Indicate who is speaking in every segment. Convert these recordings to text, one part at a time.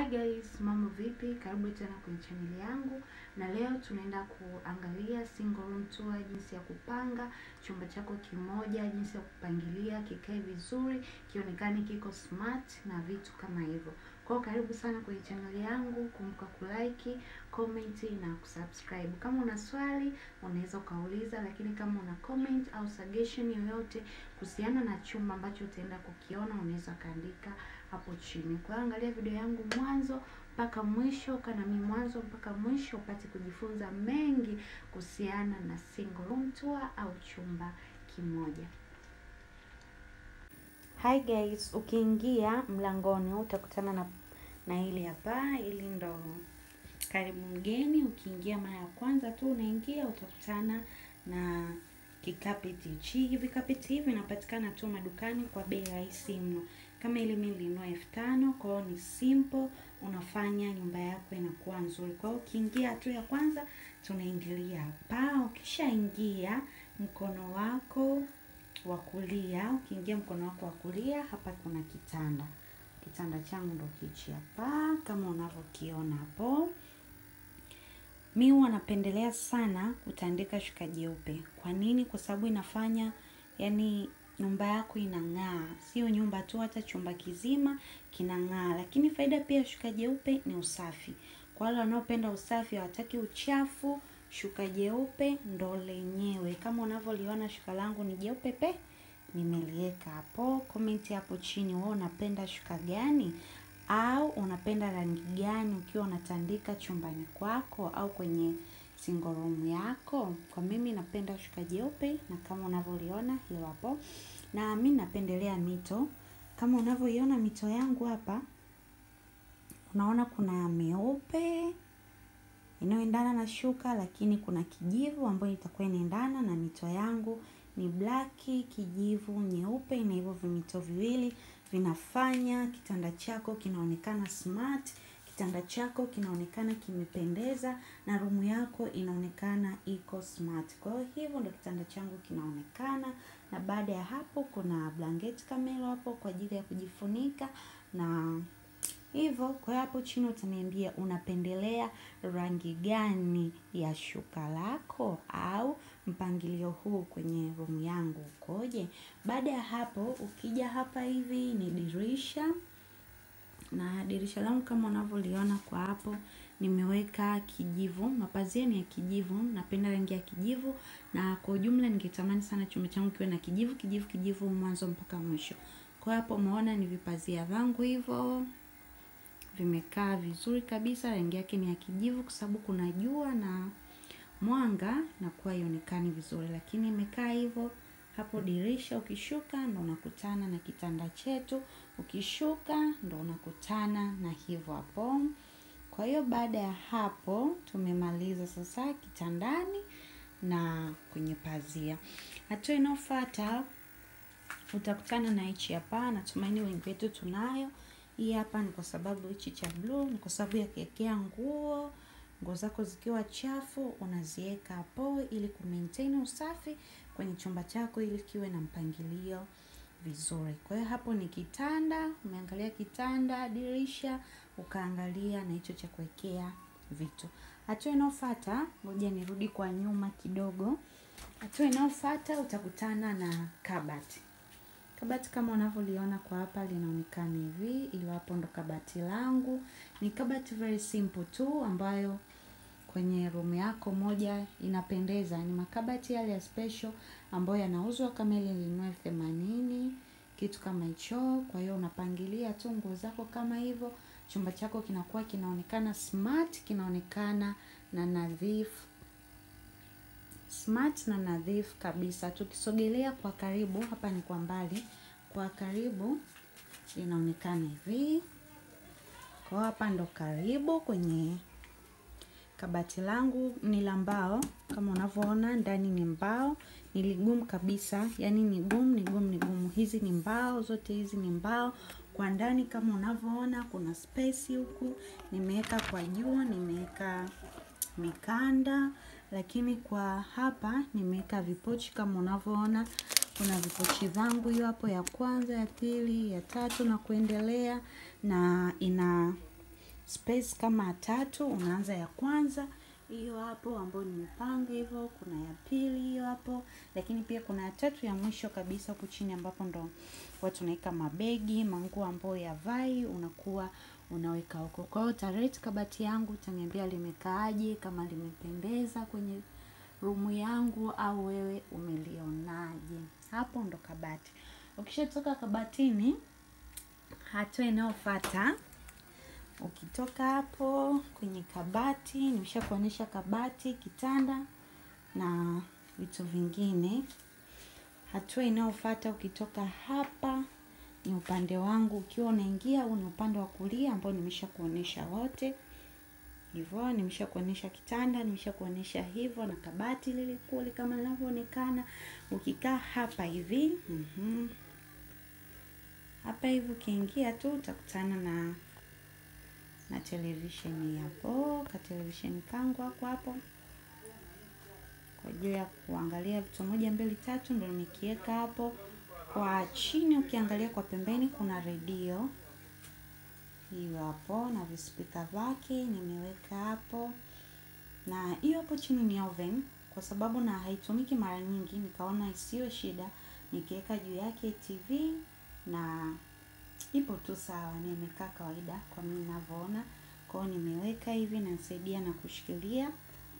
Speaker 1: guys, mambo vipi? Karibu tena kwenye chaneli yangu, na leo tunaenda kuangalia single room tour, jinsi ya kupanga chumba chako kimoja, jinsi ya kupangilia kikae vizuri, kionekane kiko smart na vitu kama hivyo. Kwa hiyo karibu sana kwenye chaneli yangu, kumbuka kulike, comment na kusubscribe. Kama una swali unaweza ukauliza, lakini kama una comment au suggestion yoyote kuhusiana na chumba ambacho utaenda kukiona, unaweza kaandika hapo chini. Kwa hiyo angalia video yangu mwanzo mpaka mwisho, kana mimi mwanzo mpaka mwisho, upate kujifunza mengi kuhusiana na single room tour au chumba kimoja. Hi guys, ukiingia mlangoni utakutana na na hili hapa, hili ndo karibu mgeni. Ukiingia mara ya kwanza tu unaingia, utakutana na kikapeti hichi. Hivi kapeti hivi vinapatikana tu madukani kwa bei rahisi mno. Kama ile mimi nilinunua elfu tano. Kwa hiyo ni simple, unafanya nyumba yako inakuwa nzuri. Kwa hiyo ukiingia tu ya kwanza tunaingilia hapa. Ukishaingia mkono wako wa kulia, ukiingia mkono wako wa kulia, hapa kuna kitanda. Kitanda changu ndo hichi hapa kama unavyokiona hapo. Mi huwa napendelea sana kutandika shuka jeupe. Kwa nini? Kwa sababu inafanya yani nyumba yako inang'aa, sio nyumba tu, hata chumba kizima kinang'aa. Lakini faida pia shuka jeupe ni usafi. Kwa wale wanaopenda usafi, hawataki uchafu, shuka jeupe ndo lenyewe. Kama unavyoliona shuka langu ni jeupe pe, nimeliweka hapo. Komenti hapo chini, wewe unapenda shuka gani au unapenda rangi gani ukiwa unatandika chumbani kwako au kwenye single room yako? Kwa mimi napenda shuka jeupe, na kama unavyoliona hilo hapo, na mimi napendelea mito. Kama unavyoiona mito yangu hapa, unaona kuna meupe inayoendana na shuka, lakini kuna kijivu ambayo itakuwa inaendana na mito yangu ni black, kijivu, nyeupe, na hivyo vimito viwili vinafanya kitanda chako kinaonekana smart, kitanda chako kinaonekana kimependeza, na rumu yako inaonekana iko smart. Kwa hiyo hivyo ndo kitanda changu kinaonekana, na baada ya hapo kuna blanketi kamelo hapo kwa ajili ya kujifunika na hivyo. Kwa hiyo hapo chini utaniambia unapendelea rangi gani ya shuka lako au mpangilio huu kwenye room yangu ukoje? Baada ya hapo, ukija hapa hivi ni dirisha, na dirisha langu kama unavyoliona kwa hapo nimeweka kijivu, mapazia ni ya kijivu. Napenda rangi ya kijivu, na kwa ujumla ningetamani sana chumba changu kiwe na kijivu kijivu kijivu mwanzo mpaka mwisho. Kwa hapo umeona ni vipazia vangu hivyo vimekaa vizuri kabisa. Rangi yake ni ya kijivu kwa sababu kuna jua na mwanga na kuwa ionekani vizuri, lakini imekaa hivyo hapo. Dirisha ukishuka ndo unakutana na kitanda chetu, ukishuka ndo unakutana na hivyo hapo. Kwa hiyo baada ya hapo tumemaliza sasa kitandani na kwenye pazia. Hatua inayofuata utakutana na hichi hapa. Natumaini wengi wetu tunayo hii hapa. Ni kwa sababu hichi cha blue ni kwa sababu ya kuwekea nguo nguo zako zikiwa chafu unaziweka hapo ili ku maintain usafi kwenye chumba chako ili kiwe na mpangilio vizuri. Kwa hiyo hapo ni kitanda, umeangalia kitanda, dirisha, ukaangalia na hicho cha kuwekea vitu. Hatua inayofuata, ngoja nirudi kwa nyuma kidogo. Hatua inayofuata utakutana na kabati. Kabati kama unavyoliona kwa hapa linaonekana hivi, ilo hapo ndo kabati langu. Ni kabati very simple tu ambayo kwenye room yako moja inapendeza. Ni makabati yale ya special ambayo yanauzwa kama ile nilinunua elfu themanini kitu kama hicho. Kwa hiyo unapangilia tu nguo zako kama hivyo, chumba chako kinakuwa kinaonekana smart, kinaonekana na nadhifu smart na nadhifu kabisa. Tukisogelea kwa karibu, hapa ni kwa mbali, kwa karibu inaonekana hivi. Kwa hapa ndo karibu kwenye kabati langu, ni la mbao kama unavyoona, ndani ni mbao, ni ligumu kabisa, yani ni gumu, ni gumu, ni gumu. Hizi ni mbao, zote hizi ni mbao. Kwa ndani kama unavyoona, kuna space huku, nimeweka kwa juu, nimeweka mikanda lakini kwa hapa nimeweka vipochi kama unavyoona, kuna vipochi vangu hiyo hapo, ya kwanza, ya pili, ya tatu na kuendelea, na ina space kama tatu, unaanza ya kwanza hiyo hapo ambayo nimepanga hivyo, kuna ya pili hiyo hapo, lakini pia kuna ya tatu ya mwisho kabisa huku chini ambapo ndo watu unaweka mabegi, manguo ambayo ya vai unakuwa unaweka huko. Kwa hiyo utarate kabati yangu, utaniambia limekaaje, kama limependeza kwenye rumu yangu au wewe umelionaje. Hapo ndo kabati. Ukishatoka kabatini, hatua inayofuata ukitoka hapo kwenye kabati, nimesha kuonyesha kabati, kitanda na vitu vingine. Hatua inayofuata ukitoka hapa ni upande wangu, ukiwa unaingia huu ni upande wa kulia ambao nimesha kuonyesha wote hivyo. Nimesha kuonyesha kitanda, nimesha kuonyesha hivyo na kabati lile kule kama linavyoonekana. Ukikaa hapa hivi mm hapa hivi ukiingia tu utakutana na na televisheni hapo, ka televisheni kangu hako hapo kwa ajili ya kuangalia vitu moja mbili tatu, ndio nimekiweka hapo. Kwa chini ukiangalia kwa pembeni kuna redio hiyo hapo na vispika vyake nimeweka hapo, na hiyo hapo chini ni oven, kwa sababu na haitumiki mara nyingi, nikaona isiwe shida nikiweka juu yake TV na ipo tu sawa, na imekaa kawaida kwa mimi ninavyoona. Kwa hiyo nimeweka hivi, nasaidia na kushikilia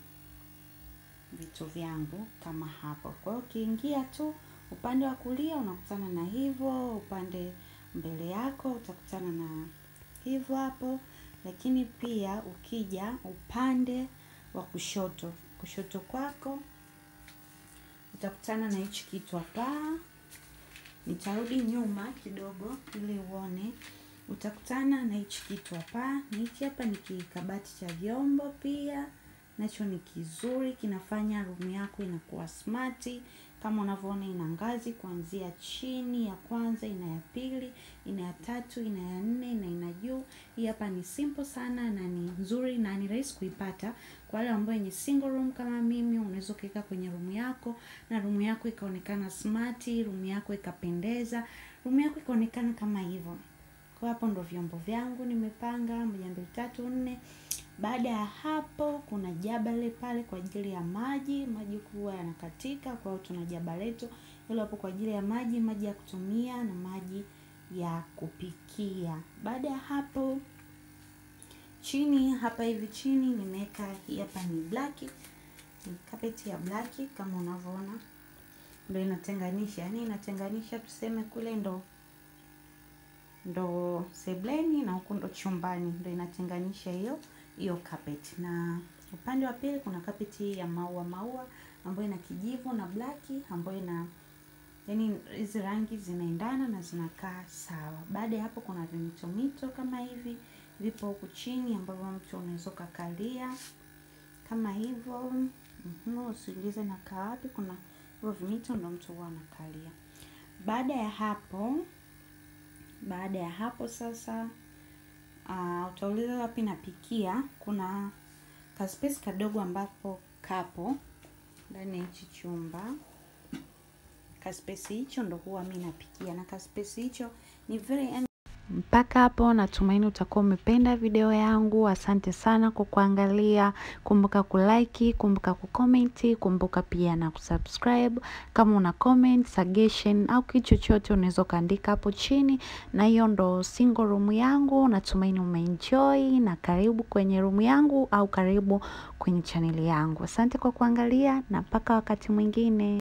Speaker 1: vitu vyangu kama hapo. Kwa hiyo ukiingia tu upande wa kulia unakutana na hivyo, upande mbele yako utakutana na hivyo hapo, lakini pia ukija upande wa kushoto, kushoto kwako utakutana na hichi kitu hapa. Nitarudi nyuma kidogo ili uone. Utakutana na hichi kitu hapa, na hichi hapa ni kikabati cha vyombo pia nacho ni kizuri, kinafanya room yako inakuwa smart. Kama unavyoona ina ngazi kuanzia chini, ya kwanza, ina ya pili, ina ya tatu, ina ya nne na ina juu. Hii hapa ni simple sana na ni nzuri na ni rahisi kuipata. Kwa wale ambao wenye single room kama mimi, unaweza ukaweka kwenye room yako na room yako ikaonekana smart, room yako ikapendeza, room yako ikaonekana kama hivyo. Kwa hapo ndo vyombo vyangu nimepanga moja, mbili, tatu, nne. Baada ya hapo kuna jabale pale kwa ajili ya maji. Maji kuwa yanakatika, kwa hiyo tuna jaba letu hilo hapo kwa ajili ya maji, maji ya kutumia na maji ya kupikia. Baada ya hapo chini hapa hivi chini nimeweka hii hapa ni black, ni carpet ya black kama unavyoona, ndio inatenganisha, yani inatenganisha tuseme kule ndo ndo sebleni na huku ndo chumbani, ndo inatenganisha hiyo hiyo carpet. Na upande wa pili kuna carpet ya maua maua ambayo ina kijivu na black ambayo ina yani, hizi rangi zinaendana na zinakaa sawa. Baada ya hapo kuna vimito mito kama hivi vipo huku chini ambavyo mtu unaweza ukakalia kama hivyo. Mhm, usiulize na kaa wapi, kuna hivyo vimito ndo mtu huwa anakalia. Baada ya hapo baada ya hapo sasa, uh, utauliza wapi napikia. Kuna kaspace kadogo ambapo kapo ndani ya hichi chumba. Kaspace hicho ndo huwa mi napikia, na kaspace hicho ni very mpaka hapo natumaini utakuwa umependa video yangu. Asante sana kwa kuangalia. Kumbuka kulike, kumbuka kukomenti, kumbuka pia na kusubscribe. Kama una comment, suggestion au kitu chochote unaweza ukaandika hapo chini, na hiyo ndo single room yangu. Natumaini umeenjoy na karibu kwenye room yangu au karibu kwenye chaneli yangu. Asante kwa kuangalia na mpaka wakati mwingine.